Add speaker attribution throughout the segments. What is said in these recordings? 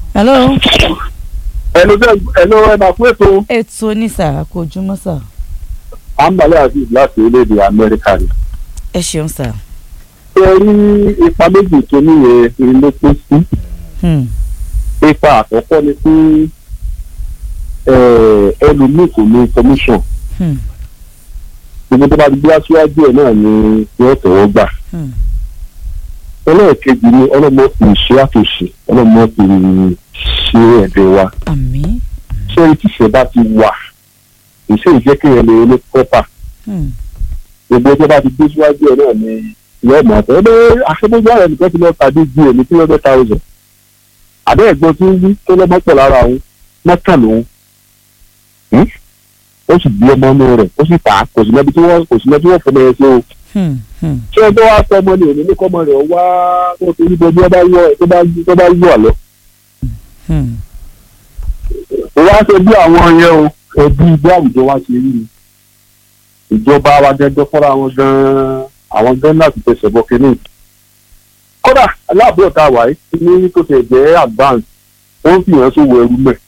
Speaker 1: hello.
Speaker 2: ẹnu tẹ ẹnu ẹ máa fún ètò
Speaker 1: ètò ní sà kò jùmọ̀ sà.
Speaker 2: àǹbálẹ̀ azeez láti orílẹ̀-èdè amẹ́ríkà ni.
Speaker 1: ẹ ṣeun sà.
Speaker 2: ṣé rí ipa méjì tó níye ilé pín sí.
Speaker 1: Hmm.
Speaker 2: ipa àkọ́kọ́ ni pé ẹlòmíì kò ní information
Speaker 1: Hmm.
Speaker 2: gbogbo tó bá ti gbé aṣíwájú ẹ̀ náà ni yóò tẹ̀wọ́ gbà.
Speaker 1: Hmm.
Speaker 2: ẹlẹ́ẹ̀kejì ni ọlọ́mọ fi ṣe àtúnṣe ọlọ́mọ fi ṣe ẹ̀dẹ̀ wa.
Speaker 1: àmín.
Speaker 2: ṣé etí ìṣẹ́ bá ti wà ìṣe ìjẹ́ kéèyàn lè ní kọ́pà
Speaker 1: Hmm.
Speaker 2: gbogbo tó bá ti gbé síwájú ẹ̀ náà ni yóò mọ̀ ọ́ ẹ àṣebójú ààrẹ nìkan ti lọ tàbí ju èmi tí wọ́n fẹ́ thousand àbẹ́ ẹ̀gbọ́n tí ń wí tó lọ́mọ pọ̀ lára òun mọ́kàn lòun Hmm? ó sì bí ọmọ inú rẹ̀ ó sì tà á kò sí lẹ́bi tí wọ́n kò sí lẹ́bi tí wọ́n fọmọ ẹ sí o
Speaker 1: Hmm. Hmm.
Speaker 2: ṣé ẹgbẹ́ wa sọ ọmọ ni òní ní kọ́mọ rẹ̀ wá kó tó yíbo bí wọ́n bá yọ tó bá tó bá yọ àlọ́
Speaker 1: Hmm.
Speaker 2: ó wá ṣe bí àwọn yẹn o ẹbí bí àwùjọ wa ṣe rí ni ìjọba wa gẹ́gẹ́ fọ́ra wọn gan-an àwọn gan láti tẹsẹ̀ bọ́ kínní kódà aláàbò tá a wà yìí ní tó ṣe jẹ́ advance wọ́n fi hàn sówó ẹrú mẹ́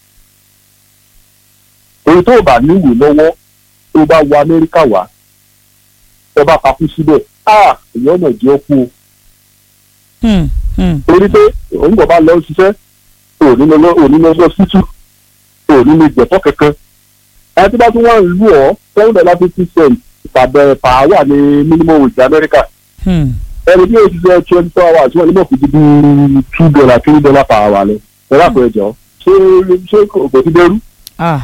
Speaker 2: èyí tó bá níwèé lọ́wọ́ tó bá wọ amẹ́ríkà wá tó bá fakú síbẹ̀ ah èyí ọ̀nà jẹ́ kú o
Speaker 1: Hmm. Hmm.
Speaker 2: torí pé òun kò bá lọ ṣiṣẹ́ òní lọ òní lọ sọ sítú òní lè jẹ̀fọ́ kankan ẹni tí bá tún wà ń lù ọ́ seven dollar fifty cent ìpàdé pàáwà ní minimum wage amẹ́ríkà
Speaker 1: Hmm.
Speaker 2: ẹni tí yóò ṣiṣẹ́ twenty four hours wọ́n ní mọ̀ fi di bí two dollar three dollar per hour lọ ẹ̀rọ àpò ẹ̀jọ̀ ṣé ṣé kò kò ti dẹrú
Speaker 1: ah.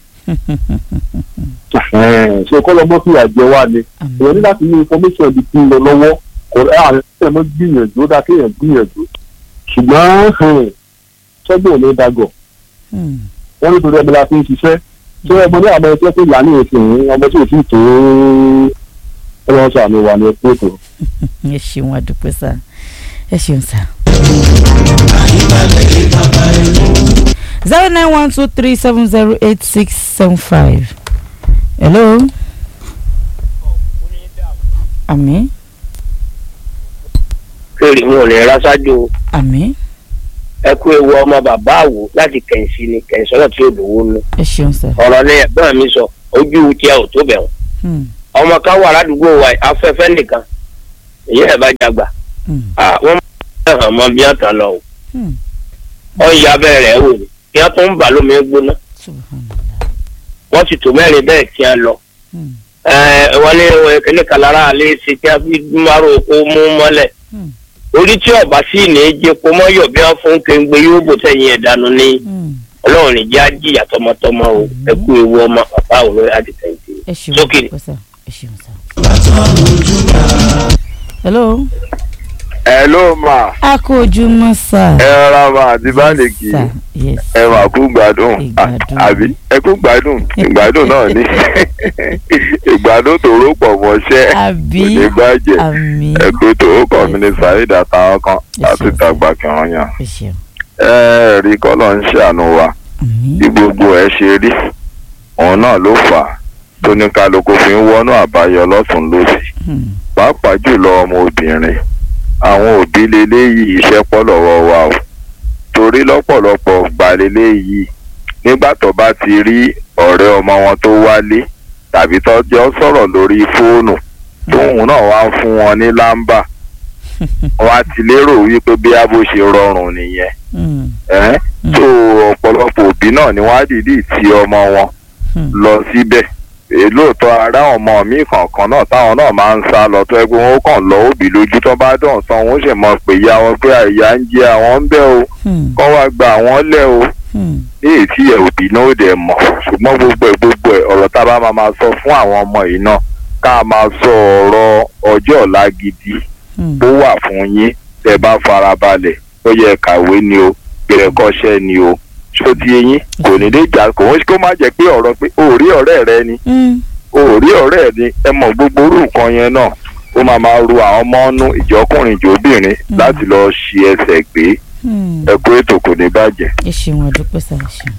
Speaker 2: ṣe kọ́ lọ́mọ́ fìyà jẹ wá ni
Speaker 1: àmín.
Speaker 2: èèyàn ní láti ní information ibi tí ń lọ lọ́wọ́ kò ẹ àwọn ẹ̀ mọ́ gbìyànjú ó dá kéèyàn gbìyànjú ṣùgbọ́n ṣẹ́gun ò ní dàgọ̀
Speaker 1: Hmm.
Speaker 2: wọ́n nítorí ẹbí la fi ń ṣiṣẹ́ ṣé ọmọ ní àmọ́ ẹgbẹ́ tó là ní èsì ọmọ tí ò tí ì tó ẹ̀rọ sàmì wà ní ẹ̀kọ́ ètò.
Speaker 1: ẹ ṣeun adúpẹ́ sà ẹ ṣeun sà. zero nine one two three seven zero eight six seven five. hello. àmín
Speaker 3: kéré wọn ò lè ra ṣáájú
Speaker 1: àmín
Speaker 3: ẹ kú ewu ọmọ bàbá àwò láti kẹ̀sì ni kẹ̀sì náà tí ò lówó nù
Speaker 1: ẹ ṣeun sà.
Speaker 3: ọ̀rọ̀ ní ẹ̀gbọ́n mi sọ ojú tí ẹ ò tó bẹ̀ wọ́n
Speaker 1: Hmm.
Speaker 3: ọmọ kan wà ládùúgbò wa afẹ́fẹ́ nìkan èyí ẹ̀ bá jàgbà
Speaker 1: Hmm.
Speaker 3: Ah, wọ́n máa hàn mọ́ bí wọ́n tàn lọ o
Speaker 1: Hmm.
Speaker 3: wọ́n ya abẹ́rẹ́ rẹ̀ wò ni kí wọ́n tún bà lómi gbóná
Speaker 1: subhanallah.
Speaker 3: wọ́n sì tó mẹ́rin bẹ́ẹ̀ tí wọ́n lọ
Speaker 1: Hmm.
Speaker 3: Ẹ, wọ́n ní kíní kalára alẹ́ ṣe kí wọ́n fi dúmárò kó mú mọ́lẹ̀
Speaker 1: Hmm.
Speaker 3: orí tí ọba sì ní í jẹ kó mọ́ yọ̀ bí wọ́n fún kéńgbé yóò bò sẹ́yìn ẹ̀ dànù ní
Speaker 1: Hmm.
Speaker 3: ọlọ́run ní jẹ́ àjíyà tọmọtọmọ o ẹ kú ewu ọmọ bàbá òun lórí àdìsẹ́ǹtì.
Speaker 1: ẹ ṣeun
Speaker 3: Sókè.
Speaker 1: adúpẹ́ sà ẹ ṣeun sà. hello.
Speaker 4: ẹ ló mà
Speaker 1: a kò ojúmọ́ sà.
Speaker 4: ẹ rọra mà àti báàlì kì í
Speaker 1: sà yes.
Speaker 4: ẹ mà kú gbádùn
Speaker 1: Ìgbádùn.
Speaker 4: àbí ẹ kú gbádùn ìgbádùn náà ní ìgbádùn tó rò pọ̀ mọ́ṣẹ́
Speaker 1: àbí
Speaker 4: kò ní bàjẹ́
Speaker 1: àmín
Speaker 4: ẹ kú tó ó kàn mí ní saheed àtàwọn kan láti
Speaker 1: Yes, sir.
Speaker 4: dàgbà kẹwọn yàn
Speaker 1: ẹ ṣeun
Speaker 4: ẹ rí kọ́lọ́ ń ṣàánú wa
Speaker 1: àmín
Speaker 4: bí gbogbo ẹ ṣe rí òun náà ló fà á tó ní kálukú fi ń wọnú àbáyọ lọ́tún lósì
Speaker 1: Hmm.
Speaker 4: pàápàá jùlọ ọmọ obìnrin àwọn òbí leléyìí iṣẹ́ pọ̀ lọ́wọ́ wa o torí lọ́pọ̀lọpọ̀ gbà leléyìí nígbà tó bá ti rí ọ̀rẹ́ ọmọ wọn tó wálé tàbí tọ́jọ́ sọ̀rọ̀ lórí fóònù tóun náà wá ń fún wọn ní lámbà wọn á ti lérò wípé bí abo ṣe rọrùn nìyẹn
Speaker 1: Hmm.
Speaker 4: ẹ́ tó ọ̀pọ̀lọpọ̀ òbí náà ni wọ́n á dìídì ti ọmọ wọn
Speaker 1: Hmm.
Speaker 4: lọ síbẹ̀ èyí lóòótọ́ ará ọmọ mi kọ̀ọ̀kan náà táwọn náà máa ń sá lọ tó ẹgbẹ́ wọn ó kàn lọ òbí lójú tó bá dàn tán wọn ó sì mọ̀ pé ìyá wọn pé àyà ń jẹ àwọn ń bẹ́ o
Speaker 1: Hmm.
Speaker 4: kọ́ wá gba àwọn lẹ̀ o
Speaker 1: Hmm.
Speaker 4: ní èyí tí ẹ̀ òbí náà ó dẹ̀ mọ̀ ṣùgbọ́n gbogbo ẹ̀ gbogbo ẹ̀ ọ̀rọ̀ tá a bá máa máa sọ fún àwọn ọmọ yìí náà ká máa sọ ọ̀rọ̀ ọjọ́ ọ̀la gidi
Speaker 1: Hmm.
Speaker 4: ó wà fún yín tẹ́ bá farabalẹ̀ ó yẹ kàwé ni o gbẹ̀rẹ̀kọ́ṣẹ́ ni o ṣó ti yín kò ní lè jà kò ń kó má jẹ́ pé ọ̀rọ̀ pé òórí ọ̀rẹ́ rẹ ni
Speaker 1: Hmm.
Speaker 4: òórí ọ̀rẹ́ ni ẹ mọ̀ gbogbo orú nǹkan yẹn náà ó máa máa ru àwọn ọmọ ọnú ìjọkùnrin ìjọbìnrin
Speaker 1: Mm.
Speaker 4: láti lọ ṣi ẹsẹ̀ gbé
Speaker 1: Hmm.
Speaker 4: ẹ kú ètò kò ní bàjẹ́.
Speaker 1: ẹ ṣeun adúpẹ́ sà ẹ ṣeun.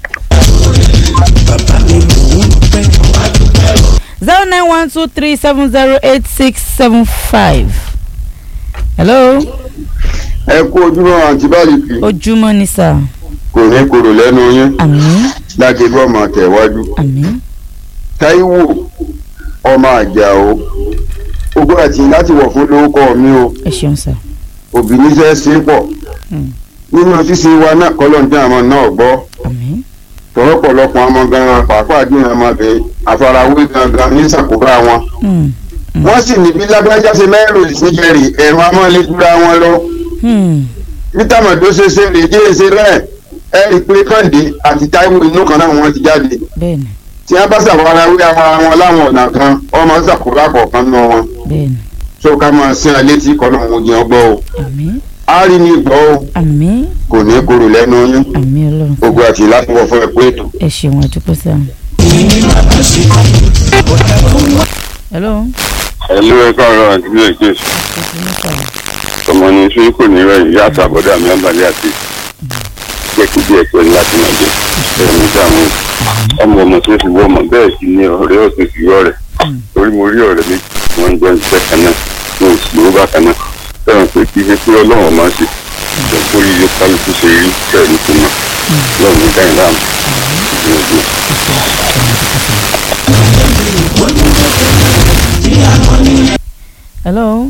Speaker 1: zero nine one two three seven zero eight six seven five. hello
Speaker 5: ẹ kú ojúmọ́ àǹtí báyìí
Speaker 1: ojúmọ́ ni sà.
Speaker 5: kò ní korò lẹ́nu yín
Speaker 1: àmín
Speaker 5: láti bọ́ ọmọ tẹ̀wájú.
Speaker 1: àmín
Speaker 5: táíwò ọmọ àjàó ogún àti láti wọ̀ fún lórúkọ mi o
Speaker 1: ẹ ṣeun sà
Speaker 5: òbí níṣẹ́ sí pọ̀
Speaker 1: Hmm.
Speaker 5: nínú ṣíṣe wa náà kọ́lọ́ọ̀dé àwọn náà gbọ́
Speaker 1: àmín
Speaker 5: tọ́lọ́pọ̀lọpọ̀ ọmọ gan-an pàápàá dín ọmọbìnrin àfarawé gangan ní sàkóbá wọn.
Speaker 1: Hmm.
Speaker 5: wọ́n sì ní bí lágbájá ṣe mẹ́rù ìsìnkẹrì ẹ̀rọ amọ́lẹ́dúrà wọn lọ.
Speaker 1: Hmm.
Speaker 5: nítàmọ̀dó ṣe ṣe lè jẹ́ èsè rẹ̀ ẹ rí i pé kàǹdé àti táíwò inú kan náà wọ́n ti jáde.
Speaker 1: bẹ́ẹ̀ni
Speaker 5: tí wọ́n bá ṣàfarawé ara wọn láwọn ọ̀nà kan ọmọ sàkóbá kọ̀ọ̀kan nù wọn.
Speaker 1: bẹ́ẹ̀ni
Speaker 5: tó ká máa sin alẹ́ tí kọ́nà òun jẹun gbọ́ o.
Speaker 1: àmín
Speaker 5: a rí ní gbọ́ o
Speaker 1: àmín
Speaker 5: kò ní korò lẹ́nu yín
Speaker 1: àmín ọlọ́run sà.
Speaker 5: gbogbo àti láti wọ̀ fún ẹ̀kú ètò.
Speaker 1: ẹ ṣeun àdúgbò sà. hello.
Speaker 4: ẹlú ẹ káàárọ̀ àti bí èké
Speaker 1: ojúmọ́ sà
Speaker 4: ọmọ ní sún kò ní rẹ ìyá àtàbọdà mi àbálẹ àti jẹkú díẹ̀ pẹ̀lú láti máa jẹ ẹni dààmú ọmọ ọmọ tó fi wọ ọmọ bẹ́ẹ̀ sì ni ọ̀rẹ́ ọ̀sẹ̀ sì yọ rẹ torí mo rí ọ̀rẹ́ méjì tí wọ́n ń jọ ìṣẹ́ kan náà ní oṣù ló bá kan náà fẹ́ràn pé kí ṣe pé ọlọ́run máa ń ṣe ìjọ kó yíyọ kálukú ṣe rí bẹ́ẹ̀ ní kò mọ̀ lọ́run ní dáhìn láàmú ìgbìyànjú.
Speaker 1: hello.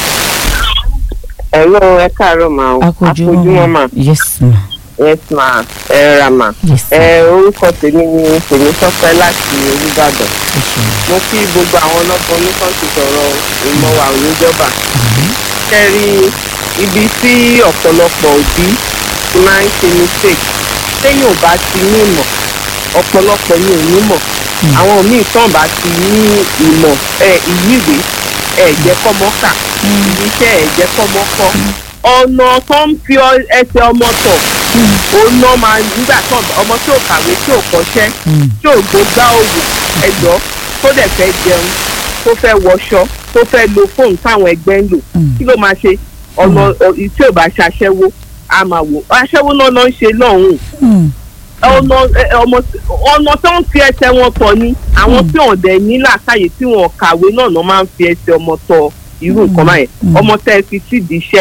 Speaker 6: Hello, ẹ káàárọ̀ mà o.
Speaker 1: akójúmọ́
Speaker 6: mà.
Speaker 1: yes ma
Speaker 6: Yes ma. Ẹ ra mà.
Speaker 1: yes ma
Speaker 6: Ẹ orúkọ tèmi ni tèmi sọ́pẹ́ láti Olúbàdàn.
Speaker 1: ẹ ṣeun
Speaker 6: Mo kí gbogbo àwọn ọlọ́gbọ́n oníkan ti sọ̀rọ̀ ìmọ̀wà oníjọba.
Speaker 1: àmín
Speaker 6: Ṣé rí ibi tí ọ̀pọ̀lọpọ̀ òbí ti máa ń ṣe mistake? Téèyàn ò bá ti ní ìmọ̀, ọ̀pọ̀lọpọ̀ ni ò ní mọ̀.
Speaker 1: Hmm.
Speaker 6: Àwọn míì tán bá ti ní ìmọ̀ ẹ ìyíwé ẹ̀ jẹ́ kọ́mọ́ kà. Iṣẹ́ ẹ̀ jẹ́ kọ́mọ́ kọ́. Ọ̀nà tó ń fi ọ- ẹsẹ̀ ọmọ tọ̀ òun náà máa nígbà tó ọmọ tí ò kàwé tí ò kọ́ṣẹ́
Speaker 1: Hmm.
Speaker 6: tí ò gbógbá òwò ẹ̀dọ́ tó dẹ̀ fẹ́ jẹun tó fẹ́ wọṣọ tó fẹ́ lo fóònù táwọn ẹgbẹ́ ń lò
Speaker 1: Hmm.
Speaker 6: kí ló máa ṣe ọ̀nà ọ- tí ò bá ṣe aṣẹ́wó a máa wò aṣẹ́wó náà ló ń ṣe lọ́hùn
Speaker 1: Hmm.
Speaker 6: ọ̀nà ẹ- ọmọ ọ̀nà tó ń fi ẹsẹ̀ wọn tọ̀ ni àwọn tí wọn dẹ̀ ní làákàyè tí wọn kàwé náà náà máa ń fi ẹsẹ̀ ọmọ tọ̀ irú nǹkan báyẹn
Speaker 1: Mm.
Speaker 6: ọmọ tẹ́ ẹ fi sídìí iṣẹ́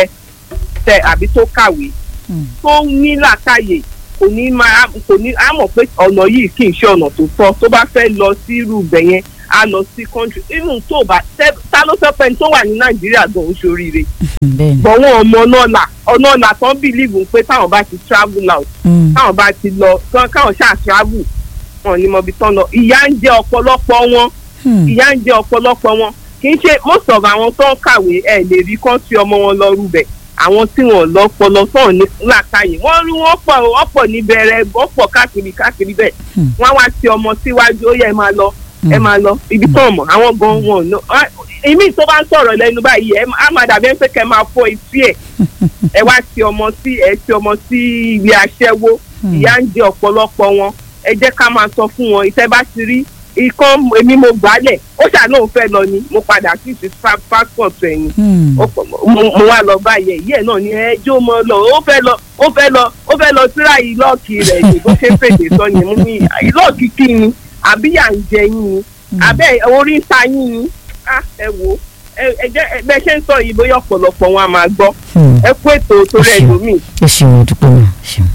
Speaker 6: tẹ àbí tó kàwé
Speaker 1: Mm.
Speaker 6: tó ní làákàyè kò ní máa kò ní á mọ̀ pé ọ̀nà yìí kì í ṣe ọ̀nà tó tọ́ tó bá fẹ́ lọ sí irú ibẹ̀ yẹn á lọ sí country even tó bá tẹ ta ló fẹ́ pẹ́ni tó wà ní nàìjíríà gan oṣù oríire
Speaker 1: bẹ́ẹ̀ni
Speaker 6: bọ̀ wọ́n ọmọ náà là ọ̀nà ọ̀là tán bìlíìfù pé táwọn bá ti travel out
Speaker 1: Hmm.
Speaker 6: káwọn bá ti lọ kán- káwọn ṣáà travel wọn ni mo bi tán lọ ìyá ń jẹ ọ̀pọ̀lọpọ̀ wọn
Speaker 1: Hmm.
Speaker 6: ìyá ń jẹ ọ̀pọ̀lọpọ̀ wọn kì í ṣe most of àwọn tó ń kàwé ẹ̀ lè rí kán tí ọmọ wọn lọ rúbẹ̀ àwọn tí wọn lọ́pọlọ sọ̀rọ̀ ní làkàyè wọ́n rí wọ́n pọ̀ wọ́n pọ̀ níbẹ̀rẹ̀ wọ́n pọ̀ káàkiri káàkiri bẹ́ẹ̀
Speaker 1: Hmm.
Speaker 6: wọ́n á wá ti ọmọ síwájú ó yẹ ẹ máa lọ ẹ
Speaker 1: Hmm.
Speaker 6: máa lọ ibi tó mọ̀ àwọn gan wọn ò ná á- èmi tó bá ń sọ̀rọ̀ lẹ́nu báyìí ẹ á máa dàbí ẹ pé kẹ́ máa fọ etí ẹ̀ ẹ wá ti ọmọ sí ẹ ti ọmọ sí ibi aṣẹ́wó
Speaker 1: Hmm.
Speaker 6: ìyá ń jẹ ọ̀pọ̀lọpọ̀ wọn ẹ jẹ́ ká máa sọ fún wọn ìtẹ́ bá ti rí ikán èmi mo gbálẹ̀ ó ṣàánú òun fẹ́ lọ ni mo padà sí ti pa- passport ẹ̀yìn
Speaker 1: Hmm.
Speaker 6: ó pọ̀- mo mo wá lọ báyẹ̀ yìí ẹ̀ náà ni ẹjọ́ mọ́ lọ ó fẹ́ lọ ó fẹ́ lọ ó fẹ́ lọ síra ìlọ́ọ̀kì rẹ̀ ní bó ṣe fèdè sọ yẹn mú mi ìlọ́ọ̀kì kí ni àbí yà ń jẹ yín ni àbẹ́ orí ń ta yín ni Ah, ẹ wò ó ẹ ẹ jẹ́ ẹ bẹ́ẹ̀ ṣe ń sọ yìí bóyá ọ̀pọ̀lọpọ̀ wọn a máa gbọ́
Speaker 1: Hmm.
Speaker 6: ẹ kú ètò torí
Speaker 1: Ẹ ṣeun.
Speaker 6: ẹlòmíì
Speaker 1: ẹ ṣeun àdúgbò ma ṣeun.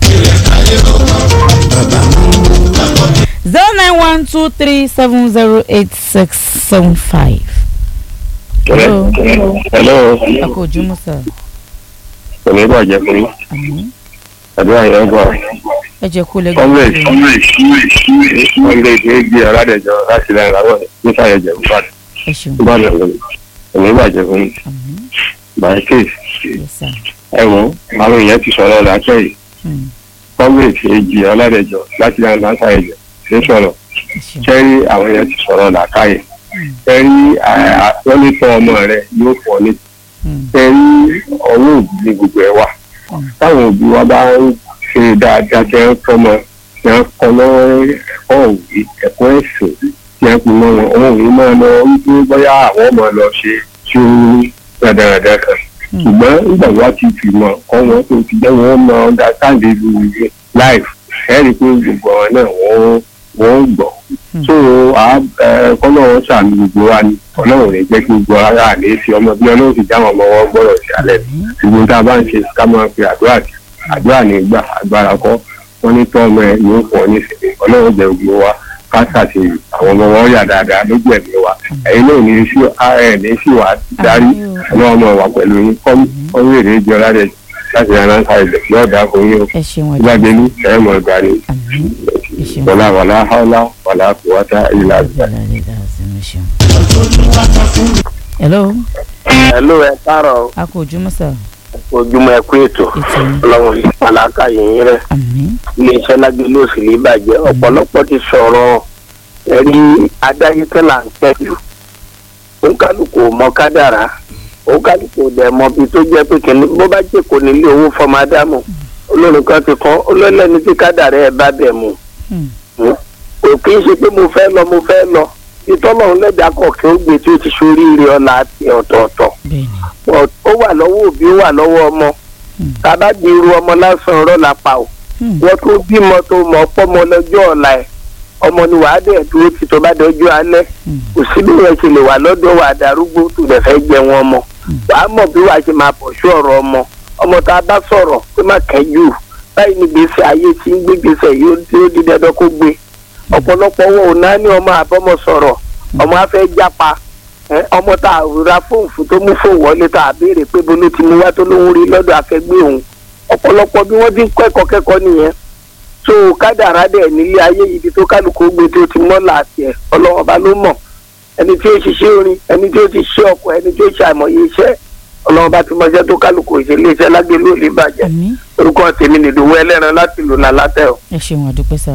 Speaker 1: zero nine one two three seven zero eight six seven five. hello
Speaker 4: hello
Speaker 1: akójúmọ́ sà
Speaker 4: kò ní bàjẹ́ fún yín
Speaker 1: àmín
Speaker 4: àdúrà yẹn gbà.
Speaker 1: ẹ jẹ́ kó lẹ́gbẹ̀ẹ́
Speaker 4: comrade comrade egi aládẹjọ láti lẹ́yìn láwọn nísàyẹ̀jẹ̀ ìbàdàn
Speaker 1: ẹ ṣeun
Speaker 4: ìbàdàn lónìí kò ní bàjẹ́ fún yín
Speaker 1: àmín
Speaker 4: by case
Speaker 1: yes sir.
Speaker 4: ẹ wò àwọn èèyàn ti sọ̀rọ̀ làákẹ́ yìí
Speaker 1: Hmm.
Speaker 4: comrade egi aládẹjọ láti lẹ́yìn nísàyẹ̀jẹ̀ ṣe sọ̀rọ̀
Speaker 1: ẹ ṣeun
Speaker 4: kẹ́rí àwọn èèyàn ti sọ̀rọ̀ làákàyè kẹ́rí wọ́n ní tọ́ ọmọ rẹ yóò fọ́ ní
Speaker 1: Hmm.
Speaker 4: kẹ́rí ọwọ́ òbí ní gbogbo ẹ̀ wà
Speaker 1: Mm.
Speaker 4: táwọn òbí wa bá ń ṣe dáadáa tẹ́ ń fọmọ tẹ́ ń kọ́ lọ́wọ́ ẹ̀kọ́ òwe ẹ̀kọ́ ẹ̀sìn tẹ́ ń pin mọ́ wọn òun ò ní máa lọ wípé bóyá àwọn ọmọ lọ ṣe tí ó dáradára kan
Speaker 1: Mm.
Speaker 4: ṣùgbọ́n nígbà wá ti fi mọ̀ kọ́ wọn tó ti jẹ́ wọn mọ understand ìlú life ẹ̀rí pé gbogbo àwọn náà wọ́n wọ́n gbọ́
Speaker 1: Mm.
Speaker 4: so kọ́lọ́wọ́ sàmì gbogbo wa ni ọlọ́run rẹ̀ jẹ́ kí gbogbo ara àlè fi ọmọ bí ọlọ́run ti jáwọn ọmọ wọn gbọ́dọ̀ sí alẹ́
Speaker 1: àmín
Speaker 4: ṣùgbọ́n tá a bá ń ṣe ká máa fi àdúrà sí àdúrà ní gbà agbára kọ́
Speaker 2: wọ́n ní tọ́ ọmọ ẹ̀ yóò pọ̀ nísìnyí ọlọ́run jẹ́ gbogbo wa káṣà sí àwọn ọmọ wọn yà dáadáa lójú ẹ̀mí wa ẹ̀yin náà ní sí ẹ̀ ní sí wa darí ọlọ́run ọmọ wa pẹ̀lú yín kọ́mú èrè jọ láti láti rán láńkà ilẹ̀ yóò dáa fún yín o
Speaker 1: ẹ ṣeun
Speaker 2: ìgbàgbé ní ẹ̀ mọ̀ ìgbà ni
Speaker 1: àmín ẹ ṣeun
Speaker 2: wàlá wàlá hàlá wàlá kùwàtà ìlà àbíyá.
Speaker 1: hello
Speaker 3: ẹ̀lú ẹ káàárọ̀
Speaker 1: a kò ojúmọ́ sà
Speaker 3: ojúmọ́ ẹ kú ètò
Speaker 1: ètò yín
Speaker 3: ọlọ́run yìí pàlákà yìnyín rẹ̀
Speaker 1: àmín
Speaker 3: iléeṣẹ́ lágbèlú òsì ní ìbàjẹ́ ọ̀pọ̀lọpọ̀ ti sọ̀rọ̀ ẹ̀rí adáyétẹ́ là ń tẹ́jú òǹkálùkù mọ kádàrá òǹkálùkù dẹ̀ mọ bí tó jẹ́ pé kìnní bó bá jẹ́ kò nílé owó fọmọ ádámù olórin kan ti kọ́ olólẹ́ni tí kádàrá ẹ̀ bá bẹ̀ mu
Speaker 1: Hmm.
Speaker 3: kò kí n ṣe pé mo fẹ́ lọ mo fẹ́ lọ ìtọ́lọ́run lẹ́dàá kọ̀ọ̀kẹ́ ó gbé tí ó ti ṣoríire ọ̀la àti ọ̀tọ̀ọ̀tọ̀
Speaker 1: bẹ́ẹ̀ ni
Speaker 3: But ó wà lọ́wọ́ òbí ó wà lọ́wọ́ ọmọ
Speaker 1: Hmm.
Speaker 3: tàbá di irú ọmọ lásán ọ̀rọ̀ la pa ò
Speaker 1: Hmm.
Speaker 3: wọ́n tó bímọ tó mọ̀ pọ́mọ lọ́jọ́ ọ̀la ẹ̀ ọmọ ni wàá dẹ̀ dúró ti tó bá dọjọ́ alẹ́
Speaker 1: Hmm.
Speaker 3: kò sí bí wọ́n ṣe lè wà lọ́dọ̀ wà darúgbó tó dẹ̀ fẹ́ jẹ wọn ọmọ wàá mọ̀ bí wàá ṣe máa pọ̀ sí ọ̀rọ̀ ọmọ ọmọ tá a bá sọ̀rọ̀ pé má kẹ́jù báyìí ní gbèsè ayé tí ń gbé gbèsè yóò tí ó di dandan kó gbé ọ̀pọ̀lọpọ̀ wọn ò náà ní ọmọ àbọ́mọ sọ̀rọ̀ ọmọ afẹ́ jápa ẹ, ọmọ tá a ra fóònù fún tó mú fóònù wọlé tá a béèrè pé bolo ti mú wá tó lóun rí lọ́dọ̀ akẹgbẹ́ òun ọ̀pọ̀lọpọ̀ bí wọ́n ti ń kẹ́kọ̀ọ́ kẹ́kọ̀ọ́ nìyẹn tó kádàrá dẹ̀ nílé ayé ibi tó kálukú gbé tó ti mọ́ làásì ẹ̀ ọlọ́wọ́n bá ló mọ̀ ẹni tí ó ṣiṣẹ́ orin ẹni tí ó ti ṣe ọkọ̀ ẹni tí ó ṣe àìmọye iṣẹ́ ọlọ́wọ́n bá ti mọṣẹ́ tó kálukú ìṣẹ̀lẹ̀ iṣẹ́ lágbèlú ò ní bàjẹ́
Speaker 1: àmín
Speaker 3: orúkọ tèmi nìdòwú ẹlẹ́ran láti lò náà látẹ̀ o.
Speaker 1: ẹ ṣeun àdúpẹ́ sà.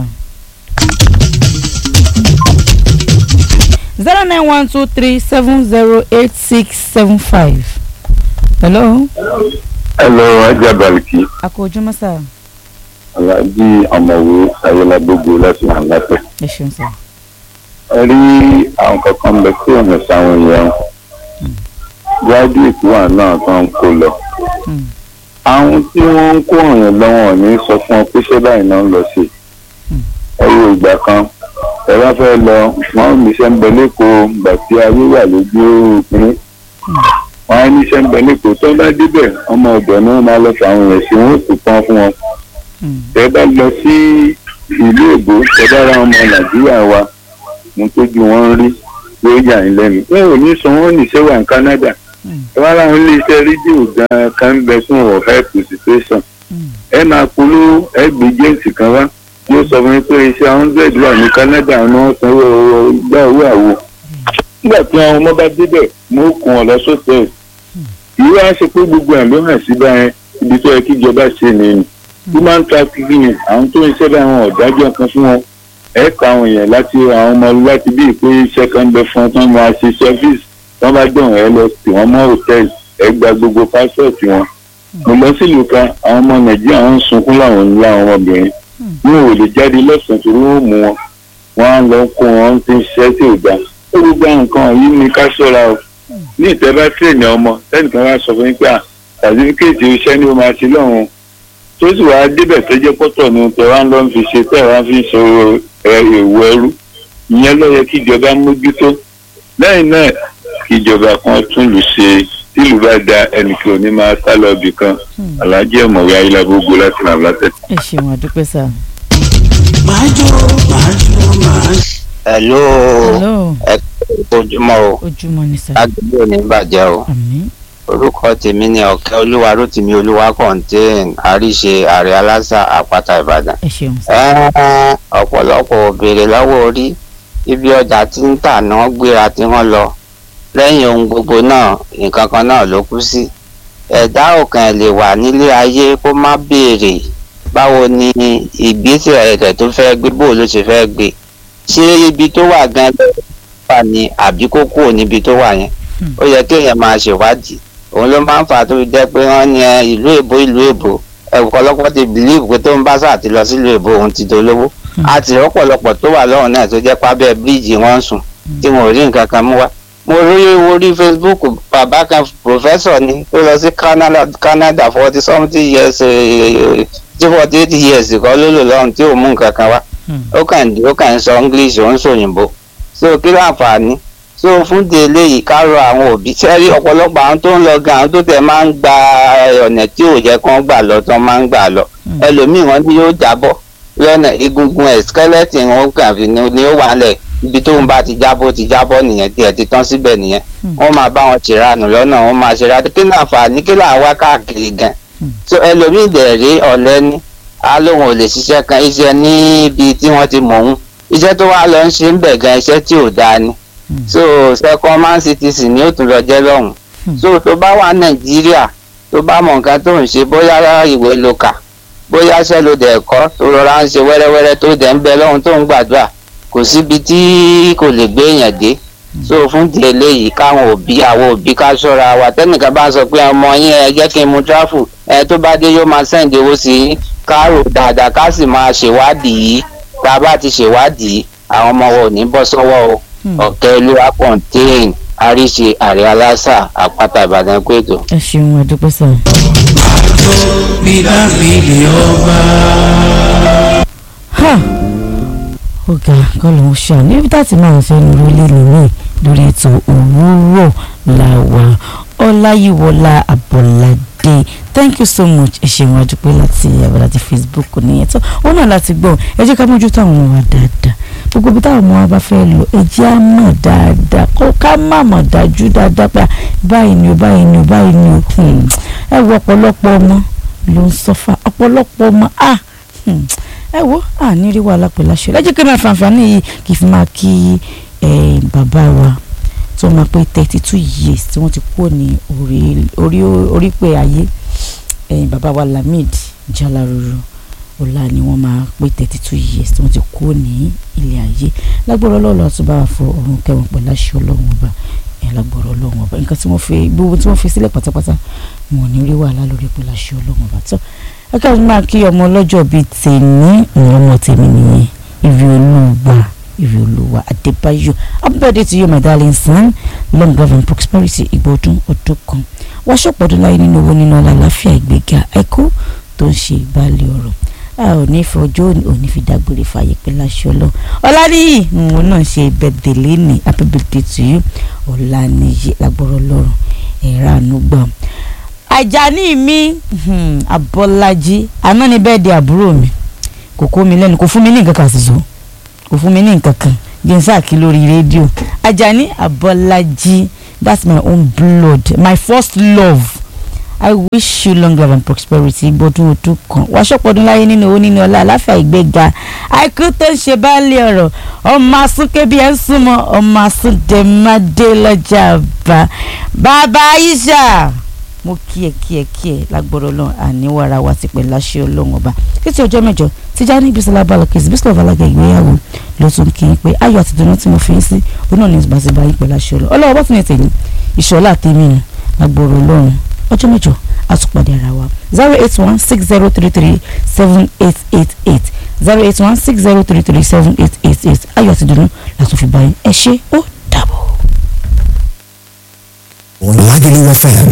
Speaker 1: zero nine one two three seven zero eight six seven five. hello
Speaker 2: ẹ lọ ajá balùkì
Speaker 1: a kò ojúmọ́ sà
Speaker 2: aláàjì ọmọwé ayélujágbogbo láti hàn látẹ.
Speaker 1: ẹ ṣeun sà.
Speaker 2: ẹ rí àwọn kankan bẹ tí ò ní sáwọn èèyàn graduate wà náà tó ń kó lọ
Speaker 1: Hmm.
Speaker 2: àwọn tí wọ́n ń kó ọ̀ràn lọ́wọ́ ní sọ fún ọ pé ṣé báyìí náà ń lọ sí i ẹ wo ìgbà kan ẹ bá fẹ́ lọ wọ́n ní iṣẹ́ ń bẹ lẹ́kọ̀ọ́ ìgbà tí ayé wà lójú òpin wọ́n á ní iṣẹ́ ń bẹ lẹ́kọ̀ọ́ tó bá débẹ̀ ọmọ ọ̀dọ̀ ni wọ́n máa lọ fún àwọn èèyàn sí wọ́n ó sì pọ́n fún wọn
Speaker 1: Hmm.
Speaker 2: tẹ bá lọ sí ìlú èbó tẹ bá ra ọmọ nàìjíríà wa mo tójú wọn rí ló yà ń lẹ́nu wọn ò ní sọ wọn níṣẹ́ wà ní canada
Speaker 1: Hmm.
Speaker 2: ẹ wá láwọn iléeṣẹ́ rédíò gan kan ń bẹ fún ọ̀rọ̀ help situation
Speaker 1: Hmm.
Speaker 2: ẹ máa polówó ẹ gbé james kan wá yóò sọ fún mi pé iṣẹ́ hundred wà ní canada ni wọ́n sanwó gbá owó àwo nígbà tí àwọn ọmọ bá débẹ̀ mo kún ọ lọ sọ́tẹ̀ẹ̀sì ìwé á ṣe pé gbogbo ẹ̀ ló hàn sí báyẹn ibi tó yẹ kí ìjọba ṣe nìyẹn human trafficking àwọn tó ń ṣe bá àwọn ọ̀dájọ́ kan fún wọn ẹ ka àwọn èèyàn láti àwọn ọmọ láti bí ìpè iṣẹ́ kan ń bẹ fún wọn tí wọ́n máa ṣe service wọ́n bá dùn ẹ lọ sí wọn mọ́ hòtẹ́ẹ̀lì ẹ gba gbogbo pásọ̀tì wọn. mo lọ sílùú kan àwọn ọmọ nàìjíríà wọn ń sunkún láwọn ńlá àwọn ọmọbìnrin wọn ò lè jáde lọ́sàn-án torí wọ́n mú wọn wọ́n á lọ kó wọn ti ń ṣiṣẹ́ tí ò dá ó gbogbo àwọn nǹkan yìí ni ká ṣọ́ra o ní ìtẹ́ bá tírèèni ọmọ lẹ́nìkan wá sọ fún yín pé à sàtífíkèètì iṣẹ́ ni ó máa ṣe lọ́run tó sì wá débẹ̀ tó jẹ́ pọ́tọ̀ ni tẹ wá ń lọ fi ṣe tẹ̀ wá fi ṣe èèwọ̀ ẹrú ìyẹn ló yẹ kí ìjọba mójútó lẹ́yìn náà kí ìjọba kan tún lù ṣe tílù bá da ẹnìkan ò ní máa sá lọ ibì kan aláàjì ọ̀mọ̀wé ayélujára láti ràn látẹ̀.
Speaker 1: ẹ ṣeun àdúpẹ́ sà.
Speaker 7: hello
Speaker 1: hello
Speaker 7: ẹ ojúmọ́ o
Speaker 1: ojúmọ́ ni sà.
Speaker 7: lágbègbè ò ní bàjẹ́ o
Speaker 1: àmín
Speaker 7: orúkọ tèmi ni ọ̀kẹ́ olúwa rótìmí olúwa contain àríṣe ààrẹ aláṣà àpáta ìbàdàn.
Speaker 1: ẹ ṣeun sà.
Speaker 7: Ẹ́ẹ́, ọ̀pọ̀lọpọ̀ ò béèrè lọ́wọ́ orí ibi ọjà tí ń tà náà gbéra tí wọ́n lọ lẹ́yìn ohun gbogbo náà nǹkan kan náà ló kú sí. ẹ̀dá ọ̀kan ẹ̀ lè wà nílé ayé kó má béèrè báwo ni ìgbésẹ̀ rẹ̀ tó fẹ́ gbé bó ló ṣe fẹ́ gbé ṣé ibi tó wà gan wà ní àbí kó kúrò níbi tó wà yẹn ó yẹ kéèyàn máa ṣèwádìí òun ló máa ń fà á tó fi jẹ́ pé wọ́n ní ẹ, ìlú èbó ìlú èbó ọ̀pọ̀lọpọ̀ ti bìlíìfù pé tó ń bá sáà ti lọ sílùú èbó òun ti dolówó àti ọ̀pọ̀lọpọ̀ tó wà lọ́rùn náà tó jẹ́ pábẹ́ bíríìjì wọ́n ń sùn tí wọn ò rí nǹkan kan mú wá. mo rí orí facebook bàbá kan professor ni tó lọ sí Canada Canada forty something years tí forty eight years kọ́ ló lò lọ́rùn tí ò mú nǹkan kan wá ó kàn ó kàn ń sọ english ó ń sọ òyìnbó so kí ló àǹfààní so fún de eléyìí ká rọ àwọn òbí sẹ́rí ọ̀pọ̀lọpọ̀ àwọn tó ń lọ gan àwọn tó tẹ̀ máa ń gba ọ̀nà tí ò yẹ kán gbà lọ tán máa ń gbà lọ ẹlòmíì wọn ni yóò jábọ́ lọ́nà egungun ẹ̀ skeleton wọn kàn fi ni ni ó wà lẹ̀ ibi tóun bá ti jábọ́ ti jábọ́ nìyẹn tiẹ̀ ti tán síbẹ̀ nìyẹn wọ́n máa bá wọn ṣèrànù lọ́nà wọ́n máa ṣèrànù kí náà fà ní kí là ń wá káàkiri gan so ẹlòmíì dẹ̀ rí ọ̀lẹ́ ní á lóun ò lè ṣiṣẹ́ kan iṣẹ́ níbi tí wọ́n ti mọ̀ ọ́n iṣẹ́ tó wá lọ ń ṣe ń bẹ̀ gan iṣẹ́ tí ò dáa ni so second man citizen ni ó tún lọ jẹ́ lọ́hùn so tó bá wà nàìjíríà tó bá mọ nǹkan tó ń ṣe bóyá ìwé ló kà bóyá iṣẹ́ ló dẹ̀ kọ́ tó rọra ń ṣe wẹ́rẹ́wẹ́rẹ́ tó dẹ̀ ń bẹ lọ́hùn tó ń gbàdúrà kò síbi tí kò lè gbé èèyàn dé so fún di eléyìí káwọn òbí àwọn òbí ká ṣọ́ra wa tẹ́nìkan bá sọ pé ọmọ yín ẹ jẹ́ kí n mu tráfù ẹ tó bá dé yóò máa sẹ́ǹdì owó sí i ká rò dáadáa ká sì máa ṣèwádìí tá a bá ti ṣèwádìí àwọn ọmọ wa ò ní bọ́ sọ́wọ́ o ọ̀kẹ́ olúwa contain àríṣe àrẹ aláṣà àpáta ìbàdàn kúètò.
Speaker 1: ẹ ṣeun ẹdúpẹ́ sọ. ha ọ̀gá kọlọ̀ ń ṣá níbi tá a ti máa fẹ́ nu lórí lórí lórí ètò òwúrọ̀ làwà ọláyíwọlá àbọ̀ládé thank you so much ẹ ṣeun àdúpẹ́ láti àbọ̀láti facebook nìyẹn tó ó náà láti gbọ́ ẹ jẹ́ ká mójútó àwọn ọmọ wa dáadáa gbogbo bí táwọn ọmọ wa bá fẹ́ lọ ẹ jẹ́ á mọ̀ dáadáa kó ká má mọ̀ dájú dáadáa pé báyìí ni o báyìí ni o báyìí ni o ẹ wo ọ̀pọ̀lọpọ̀ ọmọ ló ń sọ́fà ọ̀pọ̀lọpọ̀ ọmọ ah ẹ wo àní rí wàhálà pẹ̀lú aṣọ ẹ jẹ́ kí n máa fanfani yìí kì í fi máa kí bàbá wa tó máa pé thirty two years tí wọ́n ti kúrò ní orí orí pé ayé bàbá wa Lamid Jalaruru ọ̀la ni wọ́n máa pé thirty two years tí wọ́n ti kúrò ní ilé ayé lágbọ́rọ̀ ọlọ́run àti bá wa fọ ọ̀run kẹwọn pẹ̀lú aṣọ ọlọ́run ọba ẹ̀ lágbọ́rọ̀ ọlọ́run ọba nǹkan tí wọ́n fi gbogbo tí wọ́n fi sílẹ̀ pátápátá wọn ò ní rí wàhálà lórí pẹ̀lú aṣọ ọlọ́run ọba tó ẹ ká máa kí ọmọ ọlọ́jọ́ bíi tèmi ìwọ̀n ọmọ tèmi nìyẹn ìrì olúwa ìrì olúwa adébáyọ̀ happy birthday to you my darling son long life and prosperity ìgbọ́dún ọdún kan wáṣọ pọ̀dún láyé nínú owó nínú ọlá àláfíà ìgbéga ẹ̀kọ́ tó ń ṣe ìbálẹ̀ ọ̀rọ̀ a ò ní fi ọjọ́ òní fi dágbére fàyè pé láṣọ lọ ọ̀làníyì òun náà ṣe birthday lẹ́nì happy birthday to you ọ̀làníyì lágbọ́rọ̀ lọ́rùn ẹ̀rọ ànúgbà àjàní mi abọ́lájí àná ni bẹ́ẹ̀ di àbúrò mi kò kó mi lẹ́nu kò fún mi ní nǹkan kan ṣoṣo kò fún mi ní nǹkan kan jẹ́nsáàkì lórí rédíò àjàní abọ́lájí that's my own blood my first love i wish you long life and prosperity gbọdún ọdún kan wàá ṣọpọdún láyé nínú owó nínú ọlá àláfíà ìgbéga àìkú tó ń ṣe báàlì ọ̀rọ̀ ọmọ asúnké bí ẹ ń súnmọ́ ọmọ asúndẹ̀mádé lọ́jà bá bàbá aisha mo kí ẹ kí ẹ kí ẹ lágbọ́dọ̀ lọ àníwára wa ti pẹ̀lú aṣẹ ọlọ́run ọba títí ọjọ́ mẹ́jọ Tijani Bisola Balakis Bisola Balaga ìgbéyàwó ló tún kí n pé ayọ̀ àti ìdùnnú tí mo fi ń sí òun náà ní ìbáṣepọ̀ ayé pẹ̀lú aṣẹ ọlọ́run ọlọ́wọ́ bá tún ní tèmi ìṣọ̀lá àtẹ̀mí ni lágbọ́dọ̀ ọlọ́run ọjọ́ mẹ́jọ àtúpàdé ara wa zero eight one six zero three three seven eight eight eight zero eight one six zero three three seven eight eight eight ayọ̀ àti ìdùnnú làtún fi báyìí ẹ ṣé ó dàbọ̀.
Speaker 8: Lagelu FM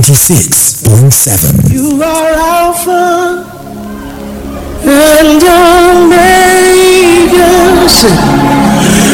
Speaker 8: 96.7.
Speaker 9: You are Alpha and Omega.